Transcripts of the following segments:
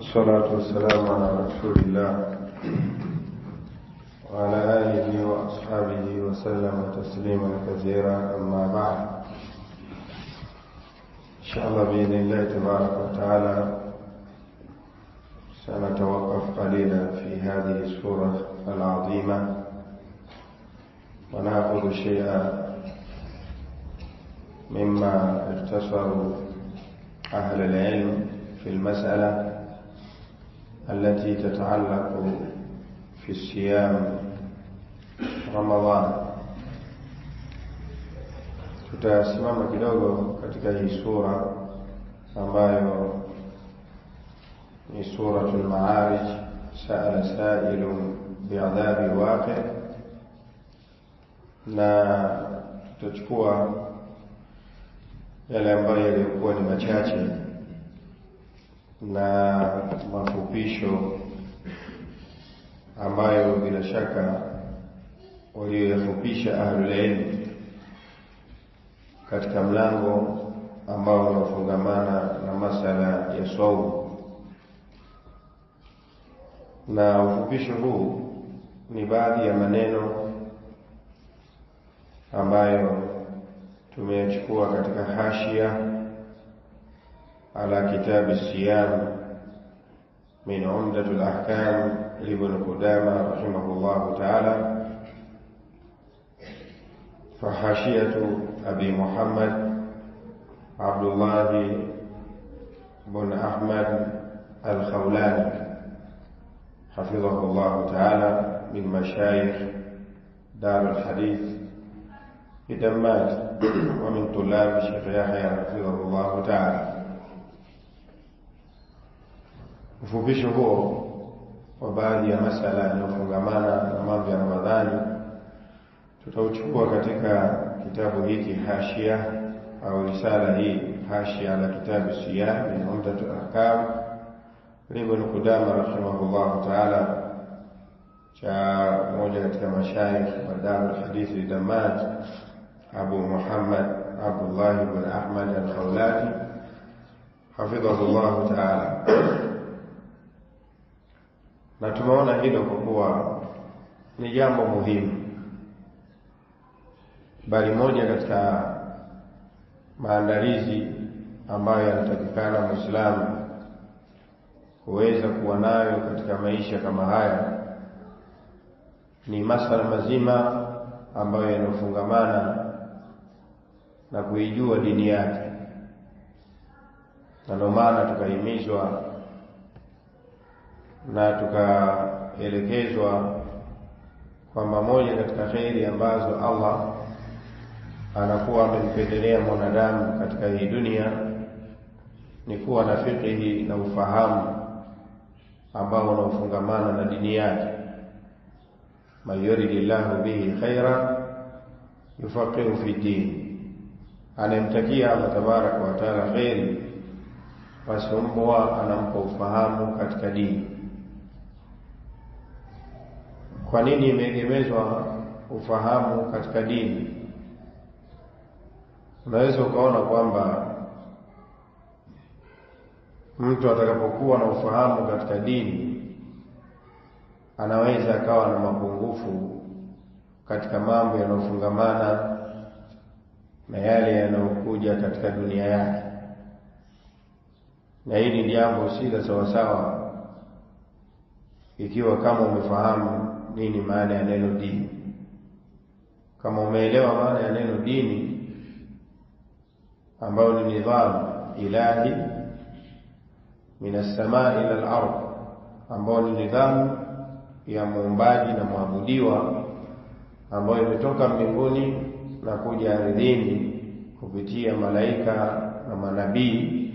والصلاة والسلام على رسول الله وعلى آله وأصحابه وسلم تسليما كثيرا أما بعد إن شاء الله بإذن الله تبارك وتعالى سنتوقف قليلا في هذه السورة العظيمة ونأخذ شيئا مما اختصروا أهل العلم في المسألة التي تتعلق في الصيام رمضان tutasimama kidogo katika hii sura ambayo ni suratul Ma'arij, saala sailun biadhabi waqi, na tutachukua yale ambayo yaliyokuwa ni machache na mafupisho ambayo bila shaka walioyafupisha ahlul ilm katika mlango ambao unaofungamana na masala ya saumu na ufupisho huu ni baadhi ya maneno ambayo tumeyachukua katika hashia ala kitabi siyam min umdatul ahkam libn qudama rahimahullahu ta'ala فحاشية أبي محمد عبد الله بن أحمد الخولاني حفظه الله تعالى من مشايخ دار الحديث بدمات ومن طلاب الشيخ يحيى حفظه الله تعالى ufupisho huo wa baadhi ya masala yanayofungamana na mambo ya Ramadhani tutauchukua katika kitabu hiki hashia au risala hii hashia ala kitabu siyam min umdatul ahkam ibn Qudama rahimahullahu ta'ala cha mmoja katika mashaikh wa Darul Hadithi Damaj Abu Muhammad Abdullah ibn Ahmad al-Khawlani hafidhahullahu ta'ala na tumeona hilo kwa kuwa ni jambo muhimu bali moja katika maandalizi ambayo yanatakikana Muislamu kuweza kuwa nayo katika maisha kama haya ni masala mazima ambayo yanafungamana na kuijua dini yake, na ndio maana tukahimizwa na tukaelekezwa kwamba moja katika kheri ambazo Allah anakuwa amempendelea mwanadamu katika hii dunia ni kuwa na fikihi na ufahamu ambao unaofungamana na dini yake. man yuridi llahu bihi khaira yufaqihu fi dini, anayemtakia Allah tabaraka wa taala kheri, basi huwa anampa ufahamu katika dini. Kwa nini imeegemezwa ufahamu katika dini? Unaweza ukaona kwamba mtu atakapokuwa na ufahamu katika dini anaweza akawa na mapungufu katika mambo yanayofungamana na yale yanayokuja katika dunia yake, na hili ni jambo si la sawasawa ikiwa kama umefahamu nini maana ya neno dini, kama umeelewa maana ya neno dini ambayo ni nidhamu ilahi min assamaa ila al-ard, ambayo ni nidhamu ya muumbaji na mwabudiwa ambayo imetoka mbinguni na kuja ardhini kupitia malaika na manabii,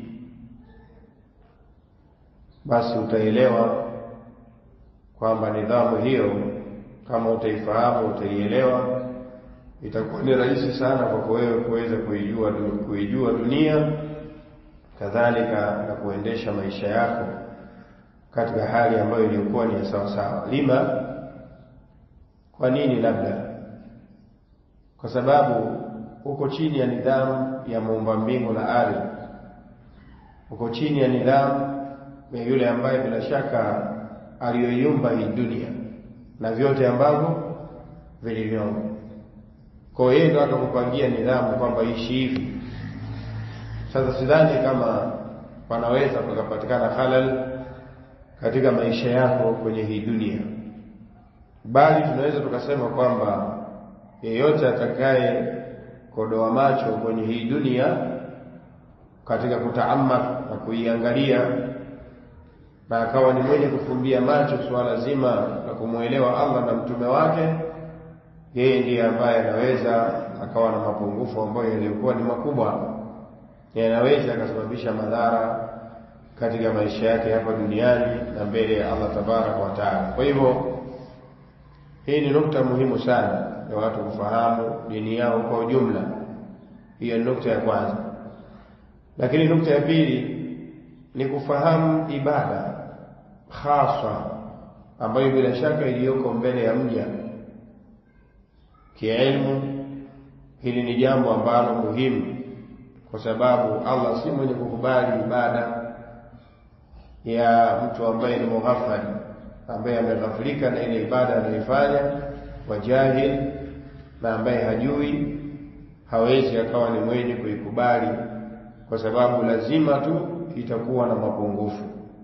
basi utaelewa kwamba nidhamu hiyo kama utaifahamu, utaielewa itakuwa ni rahisi sana kwako wewe kuweza kuijua kuijua dunia kadhalika na kuendesha maisha yako katika hali ambayo iliyokuwa ni ya sawa sawa. Lima, kwa nini? Labda kwa sababu uko chini ya nidhamu ya muumba mbingu na ardhi, uko chini ya nidhamu ni yule ambaye bila shaka aliyoiumba hii dunia na vyote ambavyo vilivyomo. Kwa hiyo ndo akakupangia nidhamu kwamba ishi hivi. Sasa sidhani kama panaweza pakapatikana halal katika maisha yako kwenye hii dunia, bali tunaweza tukasema kwamba yeyote atakaye kodoa macho kwenye hii dunia katika kutaamak na kuiangalia na akawa ni mwenye kufumbia macho suala zima la kumwelewa Allah na mtume wake, yeye ndiye ambaye anaweza akawa na mapungufu ambayo yaliyokuwa ni makubwa, yanaweza akasababisha madhara katika maisha yake hapa duniani na mbele ya Allah tabaraka wa taala. Kwa hivyo hii ni nukta muhimu sana ya watu kufahamu dini yao kwa ujumla. Hiyo ni nukta ya kwanza, lakini nukta ya pili ni kufahamu ibada hasa ambayo bila shaka iliyoko mbele ya mja kielimu. Hili ni jambo ambalo muhimu, kwa sababu Allah si mwenye kukubali ibada ya mtu ambaye ni mughafali, ambaye ameghafilika na ile ibada anayoifanya, wajahil na ambaye hajui, hawezi akawa ni mwenye kuikubali, kwa sababu lazima tu itakuwa na mapungufu,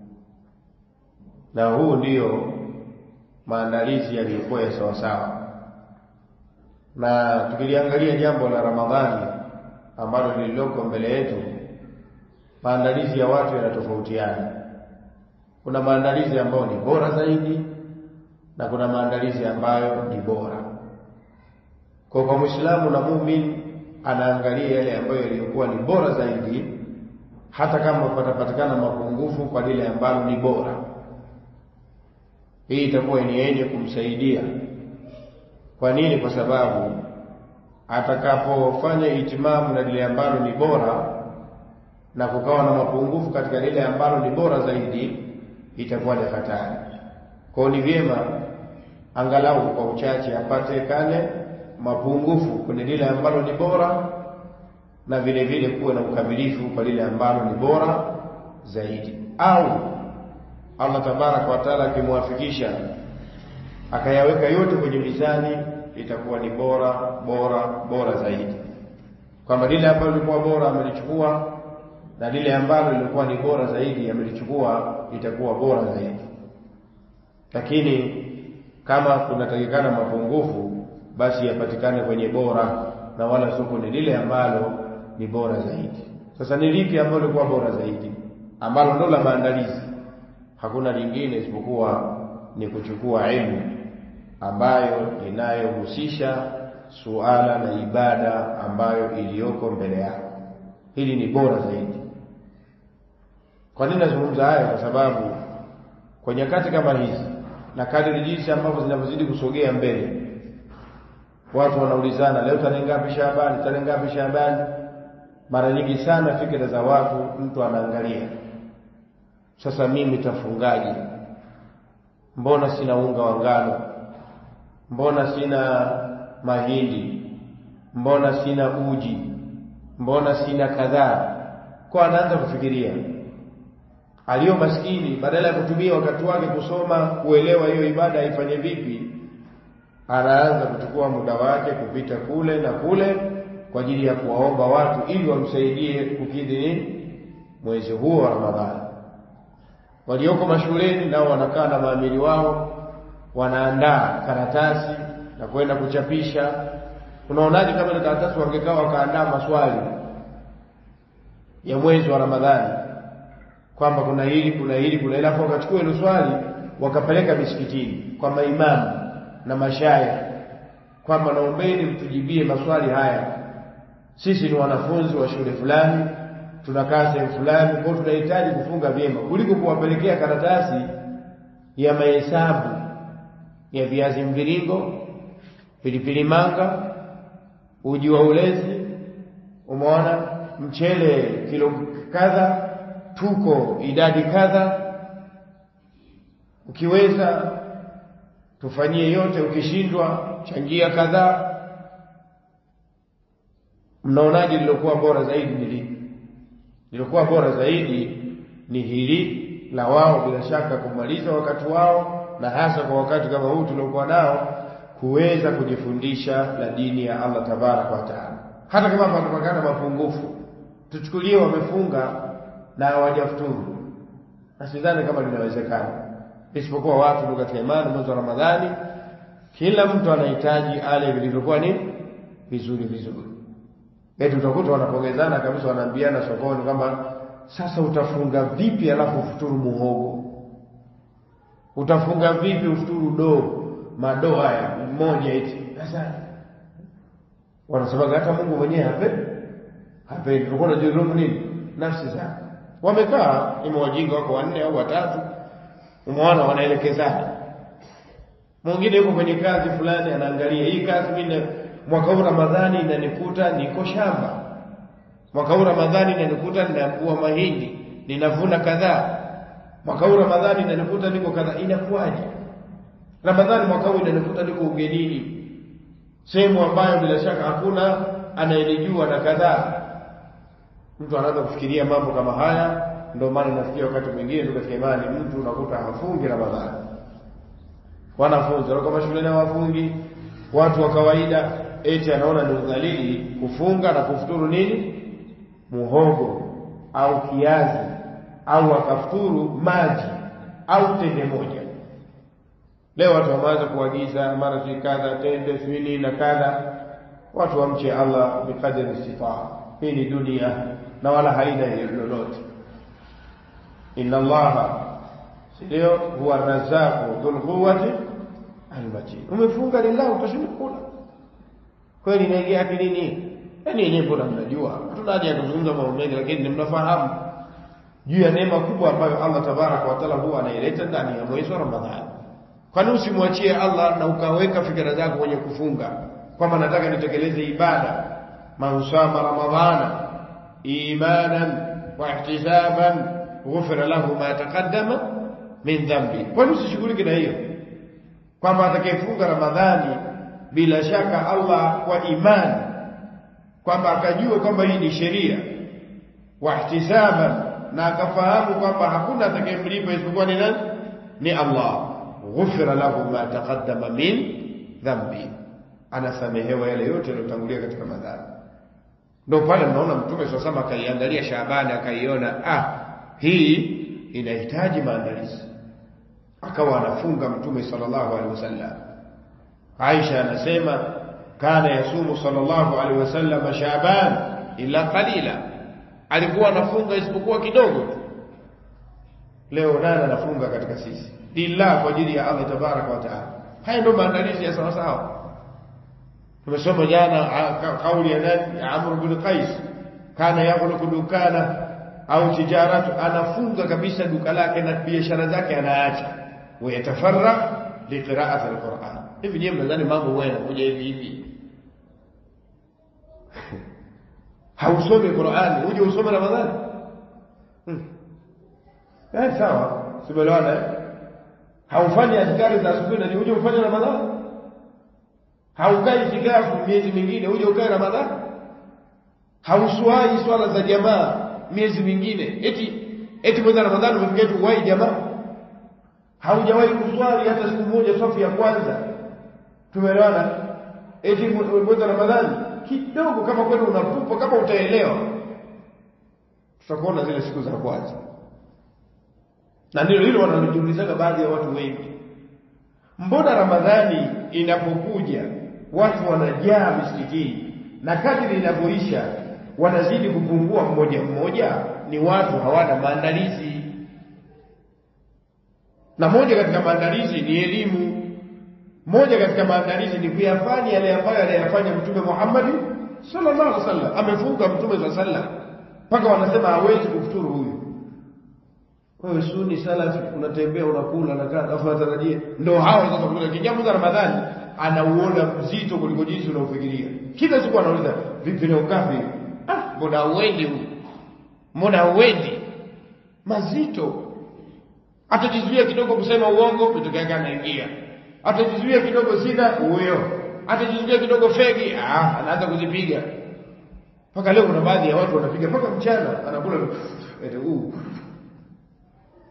na huu ndiyo maandalizi yaliyokuwa ya sawasawa. Na tukiliangalia jambo la Ramadhani ambalo lililoko mbele yetu, maandalizi ya watu yanatofautiana. Kuna maandalizi ambayo ni bora zaidi na kuna maandalizi ambayo ni bora. Kwa kwa Muislamu na muumini anaangalia yale ambayo yaliyokuwa ni bora zaidi hata kama patapatikana mapungufu kwa lile ambalo ni bora. Hii itakuwa ni yenye kumsaidia. Kwa nini? Kwa sababu atakapofanya itimamu na lile ambalo ni bora na kukawa na mapungufu katika lile ambalo ni bora zaidi, itakuwa ni hatari. Kwa ni vyema angalau kwa uchache apatikane mapungufu kwenye lile ambalo ni bora na vile vile kuwe na ukamilifu kwa lile ambalo ni bora zaidi, au Allah tabaraka wa taala akimwafikisha akayaweka yote kwenye mizani, itakuwa ni bora bora bora zaidi, kwamba lile ambalo lilikuwa bora amelichukua na lile ambalo lilikuwa ni bora zaidi amelichukua, itakuwa bora zaidi. Lakini kama kunatakikana mapungufu, basi yapatikane kwenye bora na wala sio kwenye lile ambalo ni bora zaidi. Sasa ni lipi ambalo lilikuwa bora zaidi, ambalo ndo la maandalizi? Hakuna lingine isipokuwa ni kuchukua elimu ambayo inayohusisha suala na ibada ambayo iliyoko mbele yako. Hili ni bora zaidi. Kwa nini nazungumza hayo? Kwa sababu kwa nyakati kama hizi na kadiri jinsi ambavyo zinavyozidi kusogea mbele, watu wanaulizana, leo tarehe ngapi Shaabani? Tarehe ngapi Shaabani? Mara nyingi sana fikira za watu, mtu anaangalia sasa, mimi tafungaje? Mbona sina unga wa ngano? Mbona sina mahindi? Mbona sina uji? Mbona sina kadhaa? Kwa anaanza kufikiria aliyo maskini, badala ya kutumia wakati wake kusoma kuelewa hiyo ibada aifanye vipi, anaanza kuchukua muda wake kupita kule na kule kwa ajili ya kuwaomba watu ili wamsaidie kukidhi nini mwezi huo wa Ramadhani. Walioko mashuleni nao wanakaa na maamiri wao, wanaandaa karatasi na kwenda kuchapisha. Unaonaje kama ile karatasi wangekaa wakaandaa maswali ya mwezi wa Ramadhani kwamba kuna hili kuna hili kuna hili, alafu wakachukua hilo swali wakapeleka misikitini kwa maimamu na mashaya kwamba naombeni mtujibie maswali haya, sisi ni wanafunzi wa shule fulani, tunakaa sehemu fulani, kwa tunahitaji kufunga vyema, kuliko kuwapelekea karatasi ya mahesabu ya viazi mviringo, pilipili manga, uji wa ulezi, umeona, mchele kilo kadha tuko idadi kadha, ukiweza tufanyie yote, ukishindwa changia kadhaa. Mnaonaje lilokuwa bora zaidi ni lipi? Lilokuwa bora zaidi ni hili la wao bila shaka kumaliza wakati wao na hasa kwa wakati kama huu tuliokuwa nao kuweza kujifundisha la dini ya Allah tabaraka wa taala hata kama panapatikana mapungufu tuchukulie wamefunga na hawajafuturu na sidhani kama linawezekana isipokuwa watu ndio katika imani mwezi wa Ramadhani kila mtu anahitaji ale vilivyokuwa ni vizuri vizuri eti utakuta wanapongezana kabisa wanaambiana sokoni kwamba sasa utafunga vipi alafu ufuturu muhogo utafunga vipi ufuturu doo madoo haya mmoja eti sasa wanasema hata Mungu mwenyewe hapendi hapendi tulikuwa tunajidhulumu nini nafsi zako wamekaa ima wajinga wako wanne au watatu umeona wanaelekezana mwingine yuko kwenye kazi fulani anaangalia hii kazi mimi mwaka huu Ramadhani inanikuta niko shamba mwaka huu Ramadhani inanikuta ninavua mahindi ninavuna kadhaa mwaka huu Ramadhani inanikuta niko kadhaa inakuwaje Ramadhani mwaka huu inanikuta niko ugenini sehemu ambayo bila shaka hakuna anayenijua na kadhaa mtu anaanza kufikiria mambo kama haya ndio maana nafikia wakati mwingine ndio katika imani mtu unakuta hafungi Ramadhani wanafunzi wako mashuleni hawafungi watu wa kawaida eti anaona ni udhalili kufunga na kufuturu nini muhogo au kiazi au akafuturu maji au tende moja leo watu wameanza kuagiza mara si kadha tende swini na kadha watu wamche Allah bikadri istitaa hii ni dunia na wala haina lolote inna allaha ndio huwa razaqu dhul quwwati almatin umefunga lillah utashinda kula kweli inaingia akilini yani yenyewe mbona mnajua hatuna haja ya kuzungumza mambo mengi lakini mnafahamu juu ya neema kubwa ambayo Allah tabaraka wa taala huwa anaileta ndani ya mwezi wa Ramadhani kwani usimwachie Allah na ukaweka fikra zako kwenye kufunga kwamba nataka nitekeleze ibada man sama ramadhana imanan wa ihtisaban ghufira lahu ma taqaddama min dhambi kwani usishughulike na hiyo kwamba atakayefunga ramadhani bila shaka Allah kwa imani kwamba akajua kwamba hii ni sheria wa ihtisaban na akafahamu kwamba hakuna atakayemlipa isipokuwa ni nani ni Allah ghufira lahu ma taqaddama min dhambi anasamehewa yale yote yaliyotangulia katika madhambi ndio pale mnaona mtume sasa sama akaiangalia Shaabani akaiona ah hii inahitaji maandalizi akawa anafunga mtume sallallahu alaihi wasallam Aisha anasema kana yasumu sallallahu alaihi wasallam Shaaban ila qalila alikuwa anafunga isipokuwa kidogo tu leo nani anafunga katika sisi lillah kwa ajili ya Allah tabaraka wa taala haya ndio maandalizi ya sawa sawa tumesoma jana kauli ya nani ya Amr bin Qais kana yaghluqu dukana au tijaratu anafunga kabisa duka lake na biashara zake anaacha wayatafarra liqira'ati alquran hivi nyewe mnadhani mambo wewe yanakuja hivi hivi hausomi Qur'ani uje usome Ramadhani hmm. eh sawa sibelewana eh haufanyi adhkari za asubuhi na uje ufanye Ramadhani haukai itikafu miezi mingine uje ukae Ramadhani hauswai swala za jamaa miezi mingine eti eti mwezi Ramadhani umefika tu uwai jamaa haujawahi kuswali hata siku moja safu ya kwanza tumeelewana eti mwezi Ramadhani kidogo kama kweli unapupa kama utaelewa tutakuona zile siku za kwanza na ndilo hilo wanalojiulizaga baadhi ya watu wengi mbona ramadhani inapokuja watu wanajaa misikitini na kadri inavyoisha wanazidi kupungua mmoja mmoja ni watu hawana maandalizi na moja katika maandalizi ni elimu moja katika maandalizi ni kuyafanya yale ambayo aliyafanya mtume Muhammad sallallahu alaihi wasallam amefunga mtume sallallahu alaihi wasallam mpaka wanasema hawezi kufuturu huyu wewe suni salafi unatembea unakula na kadha afu unatarajia ndio hao sasa kutoka kijamu za Ramadhani anauona mzito kuliko jinsi unaofikiria kila siku anauliza vipi leo ngapi ah mbona uendi huyu mbona uendi mazito atajizuia kidogo kusema uongo kutoka yake anaingia atajizuia kidogo sina huyo atajizuia kidogo fegi ah anaanza kuzipiga mpaka leo kuna baadhi ya watu wanapiga mpaka mchana anakula eti huu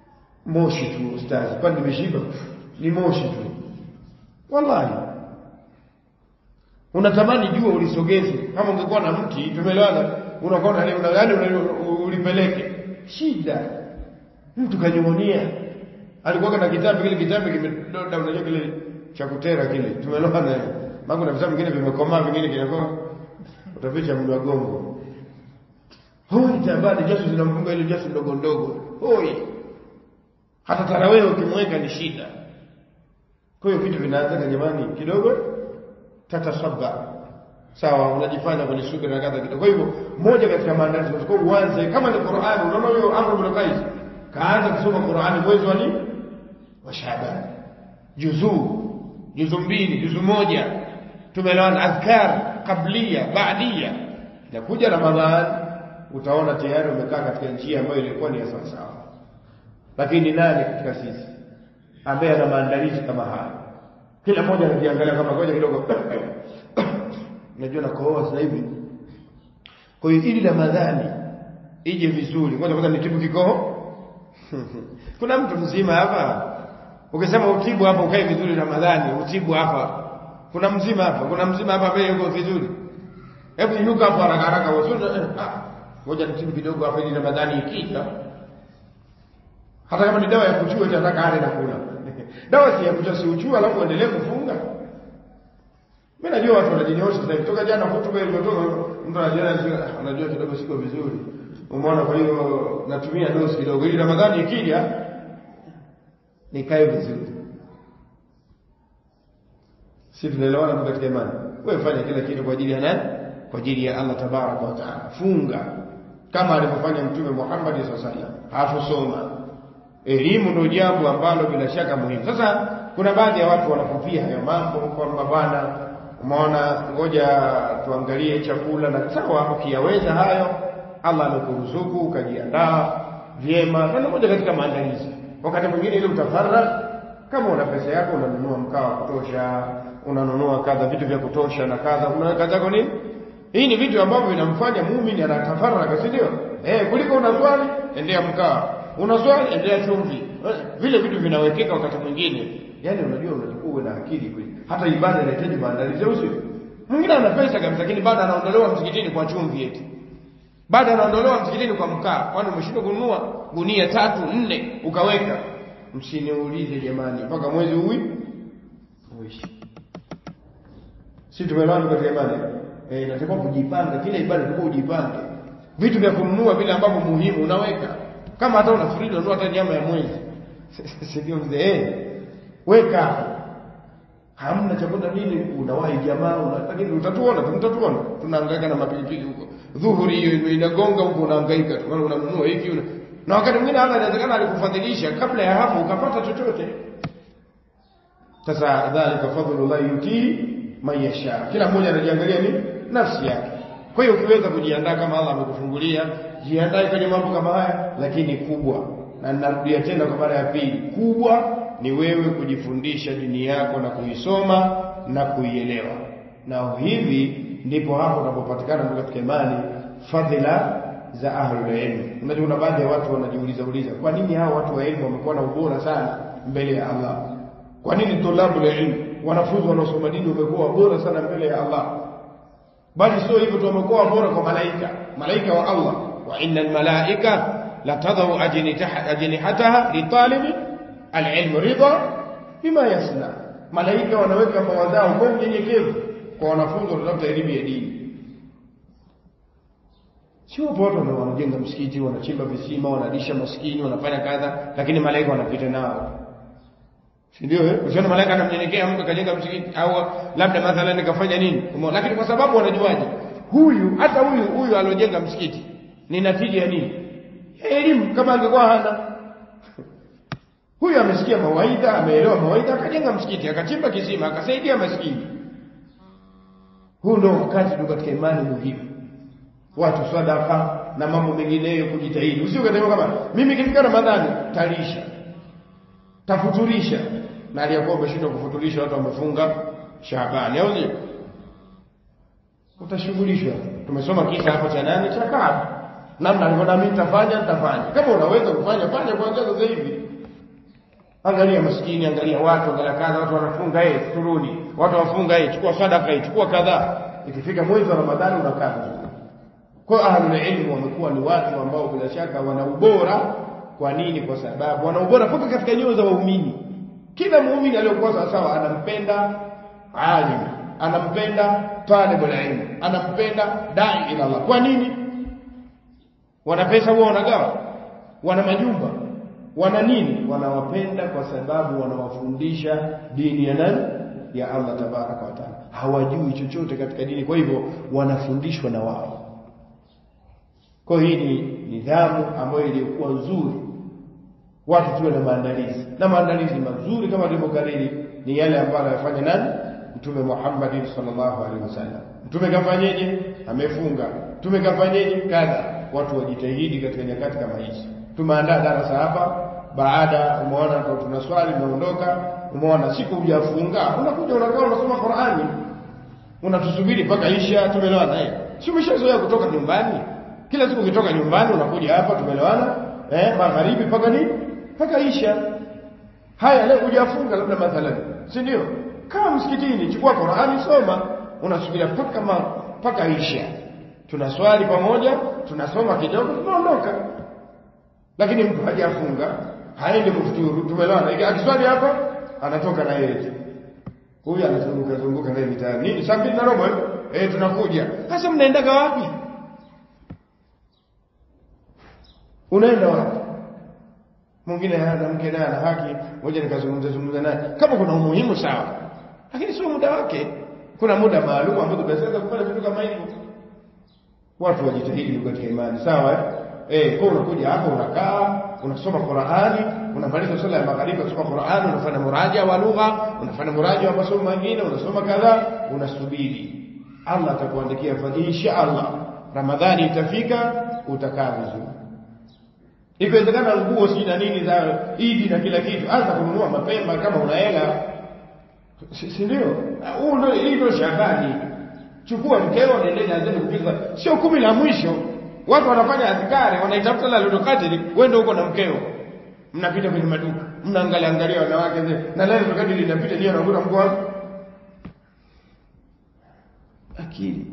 moshi tu ustazi kwani nimeshiba ni moshi tu wallahi unatamani jua ulisogeze kama ungekuwa na mti tumeelewana unakuwa na una yani ulipeleke shida mtu kanyumonia alikuwa na kitabu kile kitabu kimedoda unajua kile cha kutera kile tumeelewana mambo na vitabu vingine vimekomaa vingine kinakuwa utaficha mdu gongo hoi tabani jasu zinamfunga ile jasu ndogo ndogo hoi hata tarawehe ukimweka ni shida kwa hiyo vitu vinaanza jamani kidogo tatasabba sawa unajifanya kwenye subira na kadha kidogo kwa hivyo moja katika maandalizi unatakiwa uanze kama ni Qur'an unaona huyo Amr ibn Qais kaanza kusoma Qur'ani mwezi wa nini wa Shaaban juzuu juzu mbili juzu moja tumeelewana adhkar qablia baadia inakuja Ramadhan utaona tayari umekaa katika njia ambayo ilikuwa ni ya sawa sawa lakini nani katika sisi ambaye ana maandalizi kama haya kila mmoja anajiangalia kama ngoja kidogo najua nakohoa sasa hivi kwa hiyo ili Ramadhani ije vizuri ngoja kwanza nitibu kikoho kuna mtu mzima hapa ukisema utibu hapa ukae vizuri Ramadhani utibu hapa kuna mzima hapa kuna mzima hapa ambaye yuko vizuri hebu inuka hapo haraka haraka wasuna ngoja nitibu kidogo hapa ili Ramadhani ikija hata kama ni dawa ya kuchua itataka ale na kula dawa si ya kuchua si uchua alafu uendelee kufunga mimi najua watu wanajinyoosha sasa kutoka jana hotuba iliyotoka mtu anajiona anajua kidogo siko vizuri umeona kwa hiyo natumia dosi kidogo ili Ramadhani ikija nikae vizuri si tunaelewana tu katika imani wewe fanya kila kitu kwa ajili ya nani kwa ajili ya Allah tabaraka wa taala funga kama alivyofanya mtume Muhammad sallallahu alaihi wasallam hakusoma elimu ndio jambo ambalo bila shaka muhimu sasa kuna baadhi ya watu wanapopia hayo mambo kwamba bwana umeona ngoja tuangalie chakula na sawa ukiyaweza hayo Allah amekuruzuku ukajiandaa vyema na moja katika maandalizi wakati mwingine ile utafarra kama una pesa yako unanunua mkaa wa kutosha unanunua kadha vitu vya kutosha na kadha unaweka zako nini hii ni vitu ambavyo vinamfanya muumini anatafarraka si ndio eh kuliko unaswali endea mkaa unaswali endea chumvi vile vitu vinawekeka wakati mwingine yani unajua unatakiwa uwe na akili kweli hata ibada inahitaji maandalizi au sio mwingine ana pesa kabisa lakini bado anaondolewa msikitini kwa chumvi eti bado anaondolewa msikitini kwa mkaa kwani umeshindwa kununua gunia tatu nne ukaweka msiniulize jamani mpaka mwezi uwi uishi si tumeelewana katika imani eh inatakiwa kujipanga kila ibada inatakiwa ujipange vitu vya kununua vile ambavyo muhimu unaweka kama hata unafikiri unanunua hata nyama ya mwezi si ndio mzee weka hamna chakula nini unawahi jamaa una, lakini utatuona mtatuona tunahangaika na mapilipili huko dhuhuri hiyo inagonga huko unahangaika tu maana unanunua hiki una na wakati mwingine hata inawezekana alikufadhilisha kabla ya hapo ukapata chochote sasa dhalika fadlullah yutii man yasha kila mmoja anajiangalia ni nafsi yake kwa hiyo ukiweza kujiandaa kama Allah amekufungulia jiandae kwenye mambo kama haya lakini kubwa na ninarudia tena kwa mara ya pili kubwa ni wewe kujifundisha dini yako na kuisoma na kuielewa na hivi ndipo hapo unapopatikana ndio katika imani fadhila za ahlul ilm unajua kuna baadhi ya watu wanajiuliza uliza kwa nini hao watu wa elimu wamekuwa na ubora sana mbele ya Allah kwa nini tulabu ilm wanafunzi wanaosoma dini wamekuwa bora sana mbele ya Allah bali sio hivyo tu wamekuwa bora kwa malaika malaika wa Allah wa innal malaika la tadau ajnihataha litalibi alilmu ridha bima yasna malaika wanaweka mbawa zao kwa unyenyekevu kwa wanafunzi wanaotafuta elimu ya dini sio watu wanajenga msikiti wanachimba visima wanalisha maskini wanafanya kadha lakini malaika wanapita nao si ndio eh usione malaika anamnyenyekea mtu kajenga msikiti au labda mathalan kafanya nini lakini kwa sababu wanajuaje huyu hata huyu huyu aliojenga msikiti ni natija ya nini elimu kama angekuwa hana huyu amesikia mawaidha ameelewa mawaidha akajenga msikiti akachimba kisima akasaidia maskini huu ndio wakati tu katika imani muhimu watu sadaka na mambo mengineyo kujitahidi usio kasema kama mimi kifika ramadhani talisha tafuturisha na aliyakuwa umeshindwa kufuturisha watu wamefunga Shaabani au sio utashughulishwa tumesoma kisa hapo cha nani cha Kaab namna alivyoona mimi nitafanya nitafanya kama unaweza kufanya fanya kuanzia sasa hivi angalia maskini angalia watu angalia kadha watu wanafunga eh turudi watu wafunga eh chukua sadaka eh chukua kadhaa ikifika mwezi wa ramadhani unakaa vizuri kwa ahlul ilmu wamekuwa ni watu ambao bila shaka wana ubora kwa nini kwa sababu wana ubora mpaka katika nyoyo za waumini kila muumini aliyokuwa sawa sawa anampenda alim anampenda talibul ilm anampenda dai ila Allah kwa nini wana pesa huwa wanagawa wana majumba wana nini wanawapenda kwa sababu wanawafundisha dini ya nani ya Allah tabaraka wa taala hawajui chochote katika dini kwa hivyo wanafundishwa na wao kwa hii ni nidhamu ambayo iliyokuwa nzuri watu tuwe na maandalizi na maandalizi mazuri kama tulivyokariri ni yale ambayo anayofanya nani mtume Muhammad sallallahu alaihi wasallam mtume kafanyeje amefunga mtume kafanyeje kadha watu wajitahidi katika nyakati kama hizi tumeandaa darasa hapa baada umeona tuna swali unaondoka umeona siku hujafunga unakuja unakaa unasoma Qur'ani unatusubiri mpaka isha tumelewana eh si umeshazoea kutoka nyumbani kila siku ukitoka nyumbani unakuja hapa tumelewana eh magharibi mpaka nini mpaka isha haya leo hujafunga labda mathalan si ndio kama msikitini chukua Qur'ani soma unasubiria mpaka mpaka isha tunaswali pamoja tunasoma kidogo tunaondoka lakini mtu hajafunga haendi kufuturu tumelewana akiswali hapa anatoka na yeye huyu anazunguka zunguka naye mitaani nini saa mbili na robo eh tunakuja sasa mnaendaga wapi unaenda wapi mwingine hana mke naye ana haki ngoja nikazungumza zungumza naye kama kuna umuhimu sawa lakini sio muda wake kuna muda maalum ambao tunaweza kufanya vitu kama hivyo watu wajitahidi katika imani sawa eh eh kwa unakuja hapo unakaa unasoma Qur'ani unamaliza swala ya magharibi unasoma Qur'ani unafanya muraja wa lugha unafanya muraja wa masomo mengine unasoma kadhaa unasubiri Allah atakuandikia fadhili insha Allah Ramadhani itafika utakaa vizuri ikiwezekana nguo si na nini za Idi na kila kitu anza kununua mapema kama una hela si ndio huu ndio hii ndio Shabani chukua mkeo nendeni azeni kupiga sio kumi la mwisho watu wanafanya adhikari wanaitafuta la Lailatul Qadr wewe ndio uko na mkeo mnapita kwenye maduka mnaangalia angalia wanawake na Lailatul Qadr linapita ndio unakuta mko wapi akili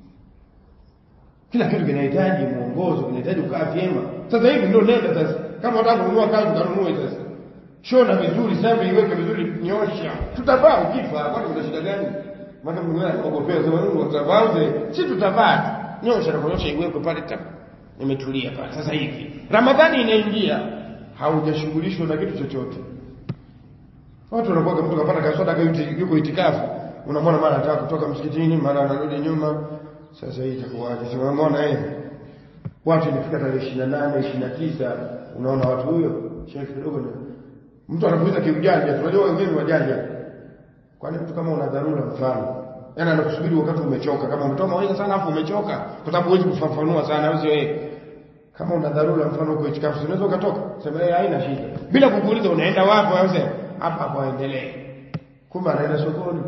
kila kitu kinahitaji mwongozo kinahitaji kukaa vyema sasa hivi ndio nenda sasa kama unataka kununua kanzu kanunue sasa shona vizuri sasa iweke vizuri nyosha tutavaa ukifa kwani kuna shida gani maana mwingine anakogopea sema nini utavauze si tutavaa nyosha na kunyosha iwekwe pale tap imetulia pale sasa hivi ramadhani inaingia haujashughulishwa na kitu chochote watu wanakuwa mtu kapata kaswada yuko itikafu unamwona mara anataka kutoka msikitini mara anarudi nyuma sasa hii itakuwaje sema umeona eh watu ilifika tarehe 28 29 unaona watu huyo shekhi kidogo mtu anakuuliza kiujanja tunajua wengine wajanja kwani mtu kama una dharura mfano yani anakusubiri wakati umechoka kama umetoa mawaidha sana afu umechoka kwa sababu huwezi kufafanua sana au sio eh kama una dharura mfano uko itikafu unaweza ukatoka sema eh haina shida bila kukuuliza unaenda wapi au sema hapa hapo aendelee kumbe anaenda sokoni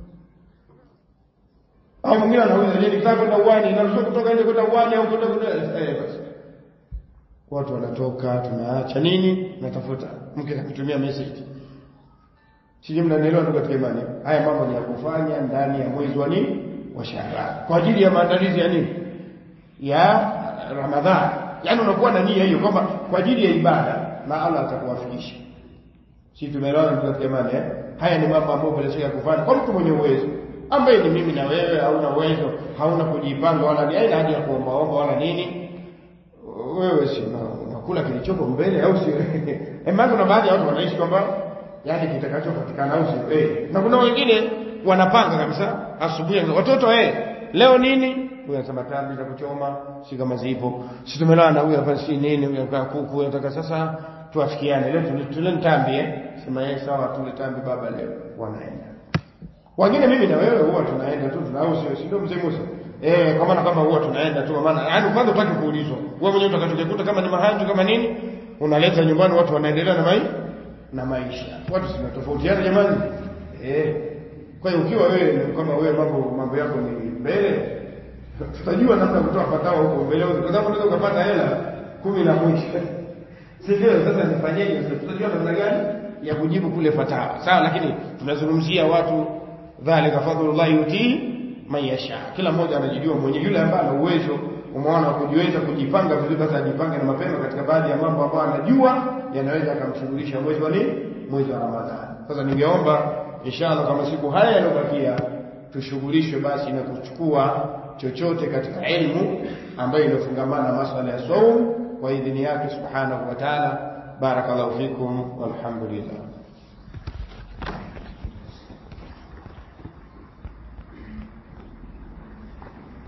au mwingine anauliza je nikitaka kwenda uwani naruhusiwa kutoka nje kwenda uwani au kwenda kwenda eh basi watu wanatoka tunaacha nini natafuta mke akatumia message sije mnanielewa ndugu katika imani haya mambo ni ya kufanya ndani ya mwezi wa nini wa Shaaban kwa ajili ya maandalizi ya nini ya Ramadhani yani unakuwa na nia hiyo kwamba kwa ajili ya ibada na Allah atakuwafikisha si tumeelewana ndugu katika imani eh haya ni mambo ambayo bila shaka kufanya kwa mtu mwenye uwezo ambaye ni mimi na wewe hauna uwezo hauna kujipanga wala ni haina haja ya kuombaomba wala nini wewe si unakula kilichopo mbele au sio eh maana kuna baadhi ya watu wanaishi kwamba yani kitakachopatikana au sio eh na kuna wengine wanapanga kabisa asubuhi watoto eh leo nini huyu anasema tambi za kuchoma si kama zipo si tumelala na huyu hapa si nini huyu anataka kuku anataka sasa tuafikiane leo tule tambi eh sema yeye sawa tule tambi baba leo wanaenda wengine mimi na wewe huwa tunaenda tu tuna au sio si ndio mzee Musa eh kwa maana kama huwa tunaenda tu maana yani kwanza utaki kuulizwa wewe mwenyewe utakachokikuta kama ni mahanju kama nini unaleta nyumbani watu wanaendelea na maisha na maisha watu sinatofautiana jamani eh kwa hiyo ukiwa wewe kama wewe mambo mambo yako ni mbele tutajua namna kutoa fatawa huko mbele kwa sababu unaweza ukapata hela kumi na mwisho si ndio sasa nifanyeje sasa tutajua namna gani ya kujibu kule fatawa sawa lakini tunazungumzia watu dhalika fadlullahi yutii man yasha kila mmoja anajijua mwenyewe yule ambaye ana uwezo umeona kujiweza kujipanga vizuri basi ajipange na mapema katika baadhi ya mambo ambayo anajua yanaweza akamshughulisha mwezi wa nini mwezi wa ramadhani sasa ningeomba inshallah kama siku haya yaliyobakia tushughulishwe basi na kuchukua chochote katika elimu ambayo inafungamana na masuala ya saum kwa idhini yake subhanahu wa ta'ala barakallahu fikum walhamdulillah